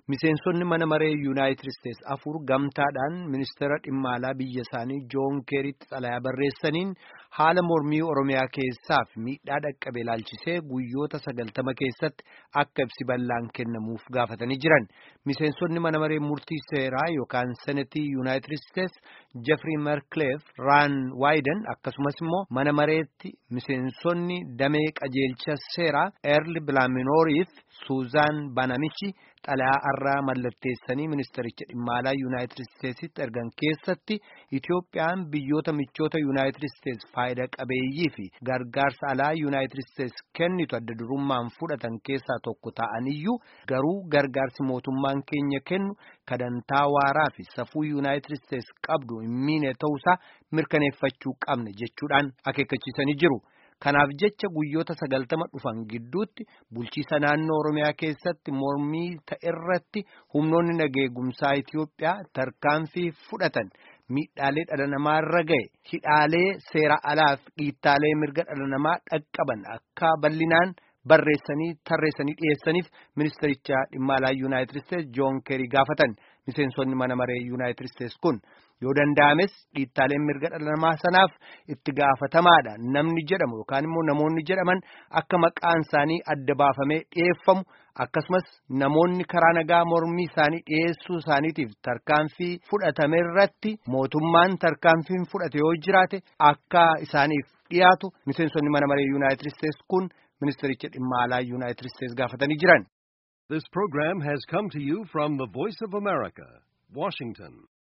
Miseensonni mana maree Yuunaayitid Isteets afur gamtaadhaan ministeera dhimma alaa biyya isaanii Joon Keeritti xalayaa barreessaniin haala mormii Oromiyaa keessaa fi miidhaa dhaqqabe ilaalchisee guyyoota sagaltama keessatti akka ibsi bal'aan kennamuuf gaafatanii jiran. Miseensonni mana maree murtii seeraa yookaan senetii Yuunaayitid Isteets Jeffrey Merkleef, Raan Waayiden akkasumas immoo mana mareetti miseensonni damee qajeelcha seeraa Eerli Bilaaminooriif Suuzaan Banamichi xalayaa har'aa mallatteessanii ministericha dhimma alaa Yuunaayitid Isteetsitti ergan keessatti Itoophiyaan biyyoota michoota Yuunaayitid Isteets faayida qabeeyyii fi gargaarsa alaa Yuunaayitid Isteets kennitu adda durummaan fudhatan keessaa tokko ta'aniyyuu garuu gargaarsi mootummaan keenya kennu kadantaa waaraa fi safuu Yuunaayitid Isteets qabdu hin miine ta'uusaa mirkaneeffachuu qabna jechuudhaan akeekkachiisanii jiru. Kanaaf jecha guyyoota sagaltama dhufan gidduutti bulchiisa naannoo Oromiyaa keessatti mormii ta'erratti humnoonni nageegumsaa Itoophiyaa tarkaanfii fudhatan miidhaalee dhala namaa irra ga'e hidhaalee seera alaaf dhiittaalee mirga dhala namaa dhaqqaban akka bal'inaan barreessanii tarreessanii dhiyeessaniif ministericha dhimma alaa Yuunaayitid Isteets Joon Keerii gaafatan miseensonni mana maree Yuunaayitid Isteets kun. yoo danda'ames dhiittaaleen mirga dhala namaa sanaaf itti gaafatamaadha namni jedhamu yookaan immoo namoonni jedhaman akka maqaan isaanii adda baafamee dhiyeeffamu akkasumas namoonni karaa nagaa mormii isaanii dhiyeessuu isaaniitiif tarkaanfii fudhatame irratti mootummaan tarkaanfiin fudhate yoo jiraate akka isaaniif dhiyaatu miseensonni mana maree yuunaayitid isteets kun ministericha dhimma alaa yuunaayitid isteets gaafatanii jiran. This program has come to you from the Voice of America, Washington.